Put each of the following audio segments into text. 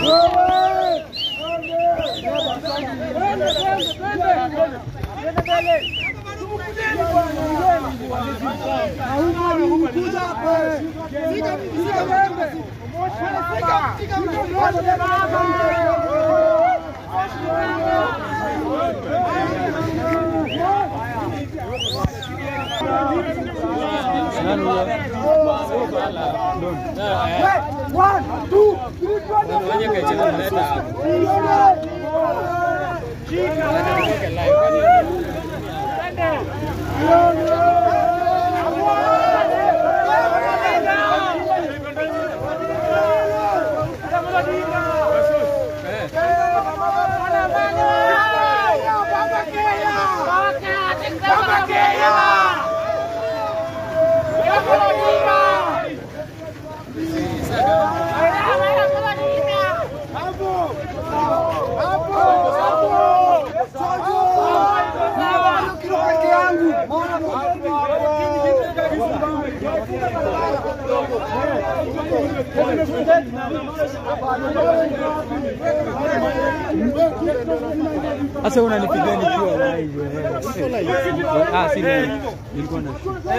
Sasa unanipigia nikiwa live. eh. Ah, si live. Nilikuwa na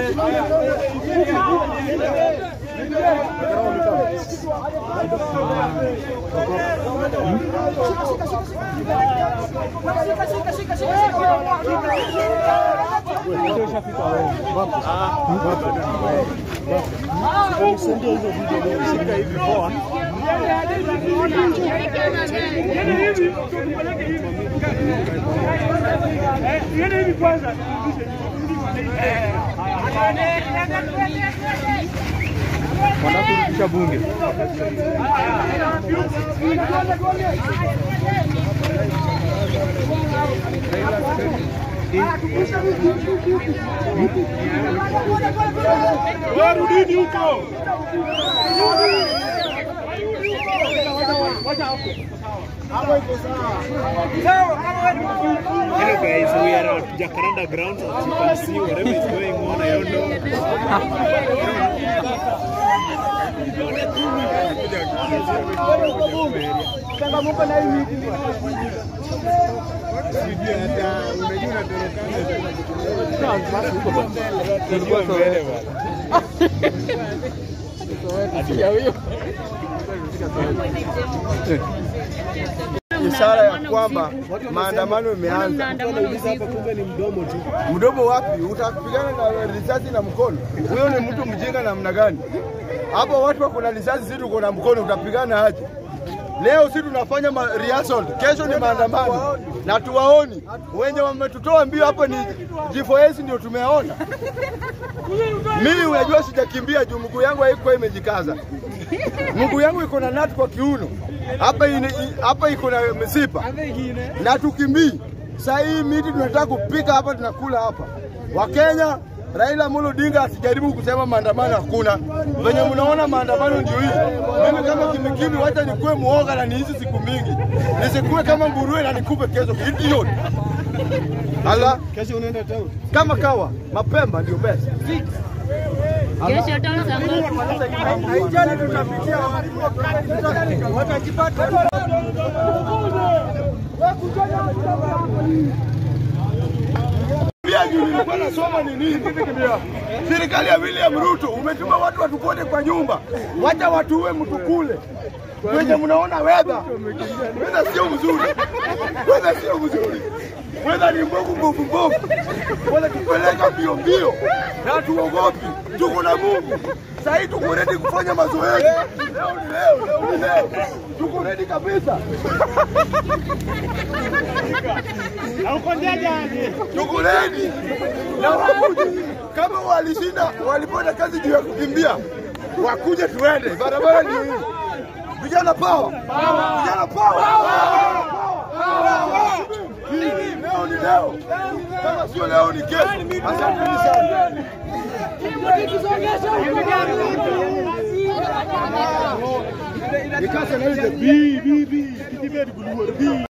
wanakurudisha bunge. Warudini huko. Hello guys, we are at Jacaranda grounds. As you can see, whatever is going on, I don't know. ishara ya kwamba maandamano imeanza. Mdomo wapi? Utapigana na risasi na mkono? Huyo ni mtu mjinga namna gani? Hapa watu wako na risasi, sisi tuko na mkono, utapigana aje? Leo si tunafanya ma rehearsal, kesho ni maandamano na tuwaoni wenye wametutoa mbio hapa ni G4S ndio tumeona. Mimi unajua sijakimbia juu mguu yangu haikuwa imejikaza, mguu yangu iko na nati kwa kiuno hapa ine- i- hapa iko na misipa na tukimbii. Saa hii miti tunataka kupika hapa, tunakula hapa. Wakenya, Raila Amolo Odinga asijaribu kusema maandamano hakuna. Venye mnaona maandamano ndio hii. Mimi kama kimikimi, wacha nikuwe muoga na niishi siku mingi, nisikuwe kama nguruwe na nikupe kesho. Idiot. Ala, Kesho unaenda town. kama kawa mapemba ndio best. Kesho tamu Haijali tutapitia watajipata. Pia juu nilikuwa nasoma ni nini? Serikali ya William Ruto umetuma watu watupote kwa nyumba, wacha watuue mtukule wenye mnaona wedha wedha sio mzuri, wedha sio mzuri, wedha ni mbovu mbovu mbovu, wanatupeleka mbio mbio na tuogopi, tuko na Mungu. Sasa hii tuko ready kufanya mazoezi. Leo ni leo, leo ni leo, tuko ready kabisa. tuko ready na wakuje. Kama walishinda walipata kazi juu ya kukimbia, wakuje tuende. Barabara ndio hii. Vijana power, vijana power. Hii leo ni leo, kama sio leo ni kesho. Asanteni sana. Nikasa na ile B B B. Kitibedi guluwe B.